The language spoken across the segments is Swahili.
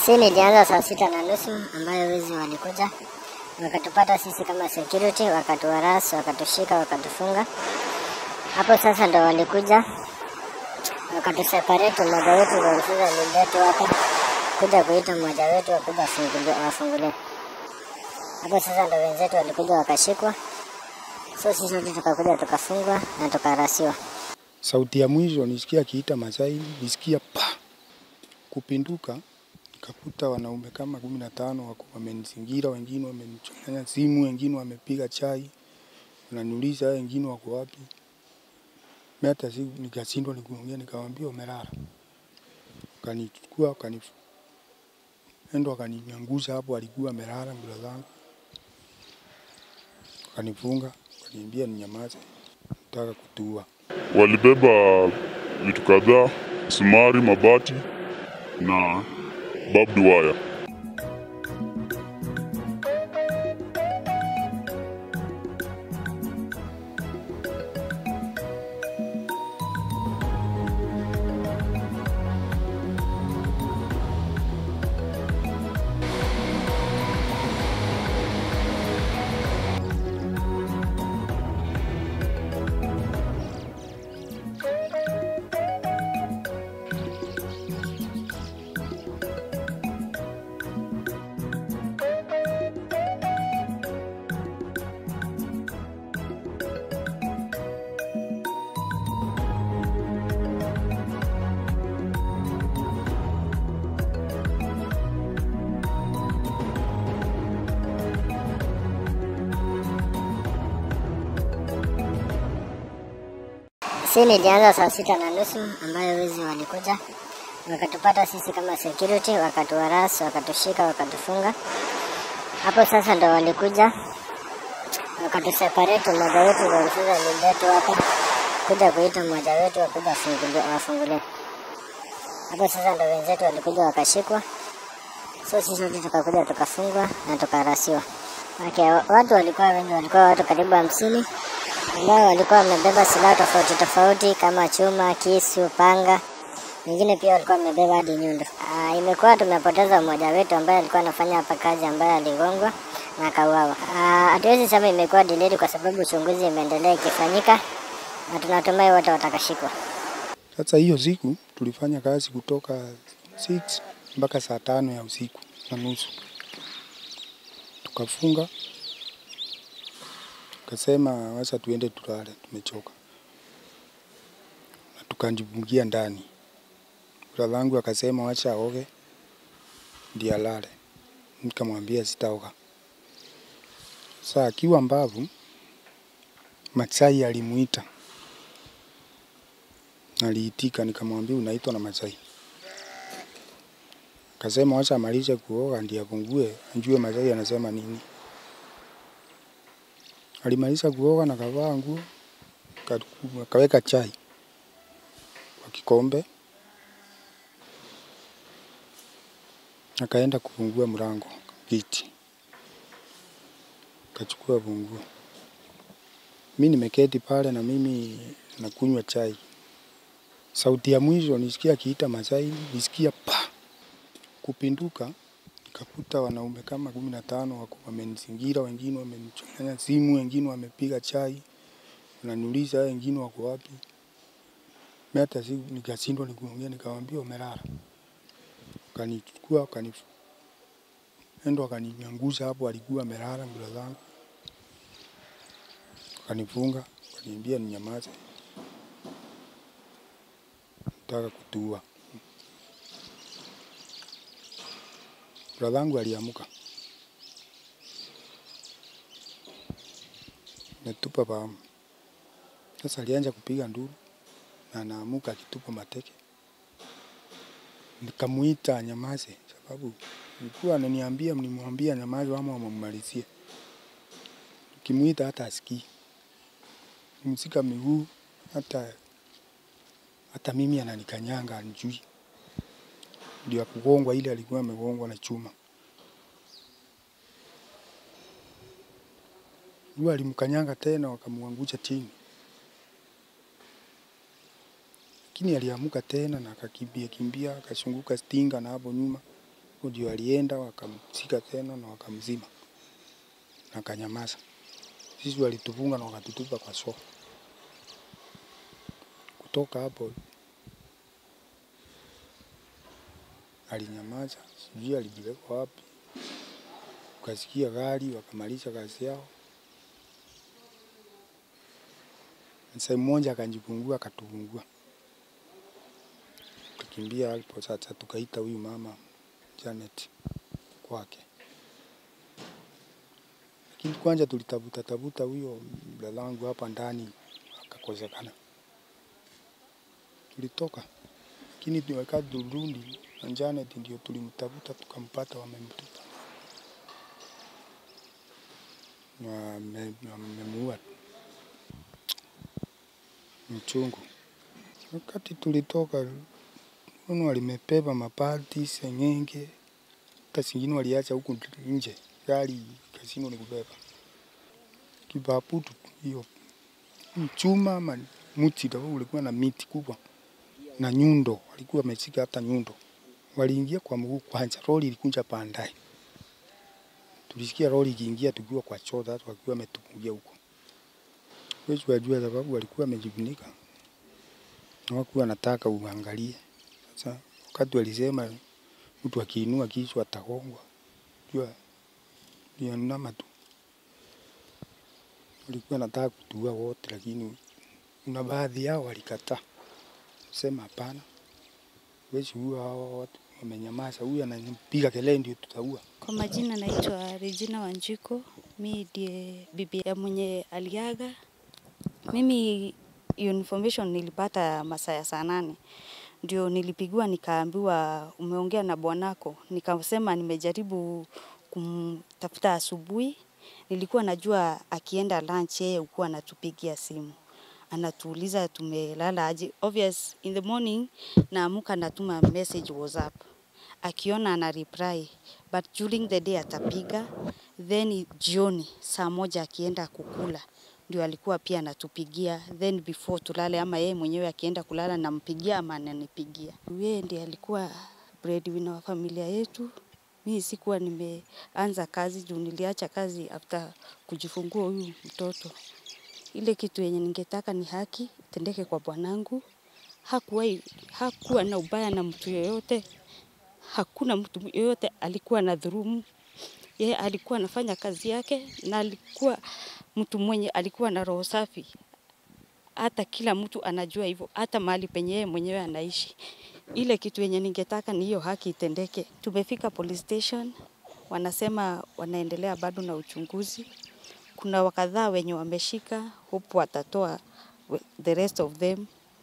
Si nilianza saa sita na nusu ambayo wezi walikuja wakatupata sisi kama security, wakatuharas, wakatushika, wakatufunga. Hapo sasa ndo walikuja wakatuseparate, mmoja wetu ndo alikuja lindetu hapa kuja kuita mmoja wetu wakuja afungulie- wafungulie. Hapo sasa ndo wenzetu walikuja wakashikwa, so sisi wote tukakuja tukafungwa na tukarasiwa. Sauti ya mwisho nisikia akiita Masai, nisikia pa kupinduka, nikakuta wanaume kama kumi na tano wako wamenizingira, wengine wamenichanganya simu, wengine wamepiga chai, wananiuliza "Hao wengine wako wapi? Mimi hata si nikashindwa nikuongea, nikamwambia umelala. Wakanichukua wakani endo wakaninyangusha hapo, alikuwa amelala mbele zangu, wakanifunga, wakaniambia ninyamaze, nataka kutua. Walibeba vitu kadhaa, sumari, mabati na barbed wire. Si nilianza saa sita na nusu ambayo wezi walikuja wakatupata sisi kama security, wakatuharas, wakatushika, wakatufunga. Hapo sasa ndo walikuja wakatuseparate, mmoja wetu ndo alikuja lindetu hapa kuja kuita mmoja wetu wakuja afungulie- wafungulie. Hapo sasa ndo wenzetu walikuja wakashikwa, so sisi wote tukakuja tukafungwa na tukarasiwa. Okay, watu walikuwa wengi, walikuwa watu karibu hamsini ambao walikuwa wamebeba silaha tofauti tofauti kama chuma, kisu, panga. Wengine pia walikuwa wamebeba hadi nyundo. Ah, imekuwa tumepoteza mmoja wetu ambaye alikuwa anafanya hapa kazi ambaye aligongwa na akauawa. Ah, Hatuwezi sema imekuwa delayed kwa sababu uchunguzi imeendelea ikifanyika na tunatumai wote watakashikwa. Sasa hiyo siku tulifanya kazi kutoka 6 mpaka saa tano ya usiku na nusu, tukafunga, tukasema wacha tuende tulale, tumechoka, na tukajifungia ndani. Brother yangu akasema wacha aoge ndiye alale, nikamwambia sitaoga. Sasa akiwa mbavu, Masai alimuita Naliitika, nikamwambia unaitwa na Masai. Akasema wacha amalize kuoga ndiye afungue ajue Masai anasema nini. Alimaliza kuoga na kavaa nguo ka- akaweka chai kwa kikombe, akaenda kufungua mlango kiti, akachukua funguo. Mi nimeketi pale na mimi nakunywa chai. Sauti ya mwisho nisikia akiita Masai, nisikia pa kupinduka, nikakuta wanaume kama kumi na tano wako wamenizingira, wengine wamenichanganya simu, wengine wamepiga chai, wananiuliza "Hao wengine wako wapi? Mimi hata si nikashindwa nikuongea, nikamwambia umelala. Wakanichukua wakani endo wakaninyangusha hapo, alikuwa amelala mbele zangu, wakanifunga, wakaniambia ninyamaze, nataka kutua. Bradhangu aliamuka, metupa fahamu. Sasa alianza kupiga nduru na anaamuka akitupa mateke. Nikamuita anyamaze, sababu nilikuwa ananiambia mnimwambia nyamaze ama wamemmalizie. Nikimuita hata asikii, msika miguu hata hata mimi ananikanyanga anijui, ndio akugongwa ile alikuwa amegongwa na chuma. Huyo alimkanyanga tena wakamwangusha chini, lakini aliamuka tena na akakimbia kimbia akashunguka stinga na hapo nyuma ndio alienda wakamshika tena na wakamzima na akanyamaza. Sisi walitufunga na wakatutupa kwa soo. Kutoka hapo alinyamaza, sijui alipelekwa wapi. Ukasikia gari, wakamaliza kazi yao. Msee mmoja akajifungua, akatufungua, tukimbia hapo. Sasa tukaita huyu mama Janet kwake, lakini kwanza tulitafuta tafuta huyo dalangu hapa ndani, akakosekana. Tulitoka, lakini ni wakati turudi na Janet ndio tulimtafuta tukampata, wamemtupa na wame- wamemuua. Mchungu. Wakati tulitoka Uno walimebeba mabati, seng'enge, hata zingine waliacha huku nje, gari kasino ni kubeba kibabutu hiyo mchuma ama mti ndio ulikuwa na miti kubwa na nyundo, walikuwa wameshika hata nyundo. Waliingia kwa mguu kwanza, lori ilikuja baadaye. Tulisikia lori ikiingia tukiwa kwa choo, sasa wakiwa wametupungia huko. Huwezi wajua sababu walikuwa wamejifunika, hawakuwa wanataka uangalie. Sasa wakati walisema mtu akiinua kichwa atagongwa, jua nionama tu. Walikuwa nataka kutua wote, lakini kuna baadhi yao walikataa, sema hapana, huwezi ua hao watu, wamenyamaza. Huyu ananipiga kelele ndio tutaua. Kwa majina naitwa Regina Wanjiko, mi ndiye bibi ya mwenye aliaga. Mimi hiyo information nilipata masaa ya saa nane, ndio nilipigiwa nikaambiwa umeongea na bwanako. Nikasema nimejaribu kumtafuta asubuhi, nilikuwa najua akienda lunch yeye hukuwa anatupigia simu anatuuliza tumelala aje. Obvious in the morning naamuka natuma message WhatsApp akiona ana reply but during the day atapiga, then jioni saa moja akienda kukula ndio alikuwa pia anatupigia, then before tulale ama yeye mwenyewe akienda kulala nampigia ama ananipigia. Yeye ndiye alikuwa breadwinner wa familia yetu. Mi sikuwa nimeanza kazi juu niliacha kazi after kujifungua huyu mtoto. Ile kitu yenye ningetaka ni haki itendeke kwa bwanangu. Hakuwahi, hakuwa na ubaya na mtu yoyote, hakuna mtu yoyote alikuwa na dhurumu. Yeye alikuwa anafanya kazi yake na alikuwa mtu mwenye alikuwa na roho safi. Hata kila mtu anajua hivyo, hata mahali penye yeye mwenyewe anaishi. Ile kitu yenye ningetaka ni hiyo haki itendeke. Tumefika police station, wanasema wanaendelea bado na uchunguzi. Kuna wakadhaa wenye wameshika, hope watatoa we- the rest of them.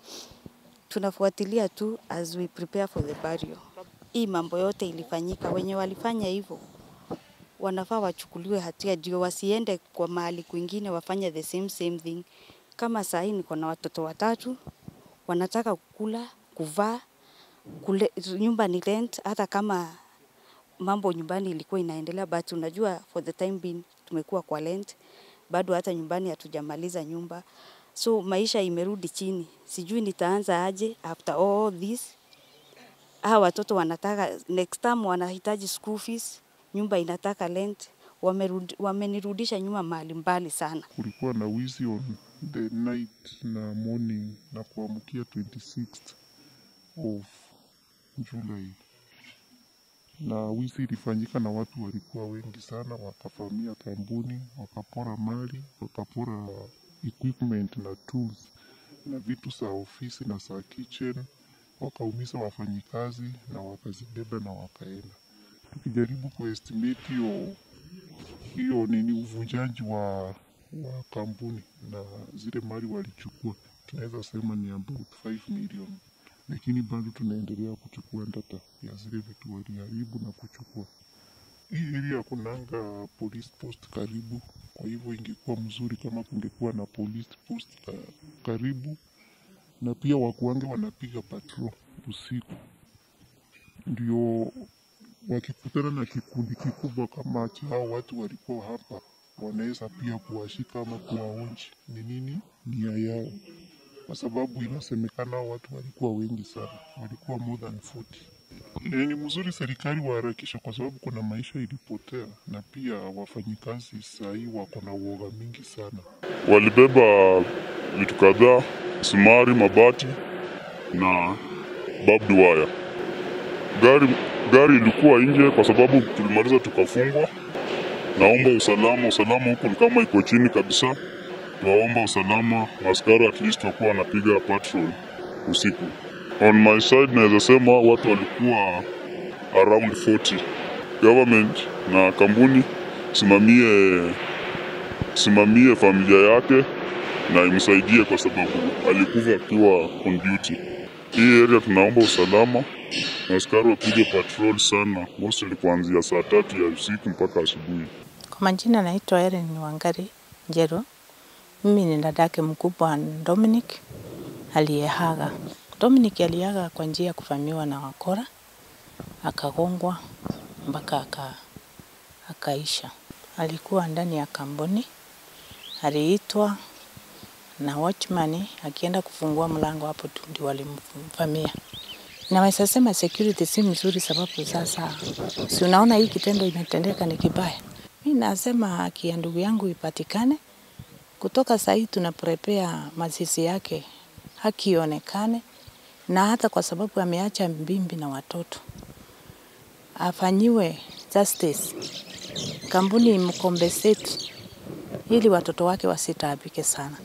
Tunafuatilia tu as we prepare for the burial. Hii mambo yote ilifanyika, wenye walifanya hivyo wanafaa wachukuliwe hatia, ndio wasiende kwa mahali kwingine wafanye the same same thing. Kama saa hii niko na watoto watatu, wanataka kukula, kuvaa, kule, nyumba ni rent, hata kama mambo nyumbani ilikuwa inaendelea, but unajua for the time being tumekuwa kwa rent, bado hata nyumbani hatujamaliza nyumba, so maisha imerudi chini. Sijui nitaanza aje after all this. Hawa watoto wanataka next time wanahitaji school fees, nyumba inataka rent, wamerudi, wamenirudisha nyuma mahali mbali sana. kulikuwa na wizi on the night na morning na kuamkia 26th of July, na wizi ilifanyika na watu walikuwa wengi sana, wakavamia kampuni, wakapora mali, wakapora equipment na tools na vitu za ofisi na za kitchen, wakaumiza wafanyikazi na wakazibeba na wakaenda. Tukijaribu kuestimate hiyo hiyo nini uvunjaji wa, wa kampuni na zile mali walichukua, tunaweza sema ni about 5 million, lakini bado tunaendelea kuchukua data ya zile vitu waliharibu na kuchukua. Hii area kunanga police post karibu, kwa hivyo ingekuwa mzuri kama kungekuwa na police post ka, karibu, na pia wakuange wanapiga patrol usiku ndio wakikutana na kikundi kikubwa kama cha hao watu walikuwa hapa, wanaweza pia kuwashika ama kuwaonji ni nini nia yao, kwa sababu inasemekana hao watu walikuwa wengi sana, walikuwa more than 40. E, ni mzuri serikali waharakisha kwa sababu kuna maisha ilipotea, na pia wafanyikazi sahii wako na uoga mingi sana. Walibeba vitu kadhaa, sumari, mabati na barbed wire. Gari, gari ilikuwa nje kwa sababu tulimaliza tukafungwa. Naomba usalama, usalama huku ni kama iko chini kabisa. Tuwaomba usalama, askari at least wakuwa wanapiga patrol usiku. On my side naweza sema watu walikuwa around 40. Government na kampuni simamie simamie familia yake na imsaidie kwa sababu alikufa akiwa on duty. Hii area tunaomba usalama na askari wapige patrol sana, mostly kuanzia saa tatu ya usiku mpaka asubuhi. Kwa majina naitwa Erin Wangari Njero. Mimi ni dadake mkubwa wa Dominic aliyehaga. Dominic aliaga kwa njia ya kuvamiwa na wakora, akagongwa mpaka aka, akaisha. Alikuwa ndani ya kampuni, aliitwa na watchman akienda kufungua mlango, hapo tu ndio walimvamia. Naweza sema security si mzuri, sababu sasa si unaona hii kitendo imetendeka ni kibaya. Mi nasema haki ya ndugu yangu ipatikane. Kutoka saa hii tuna prepare mazishi yake, haki ionekane, na hata kwa sababu ameacha mbimbi na watoto afanyiwe justice, kampuni imkompensate ili watoto wake wasitaabike sana.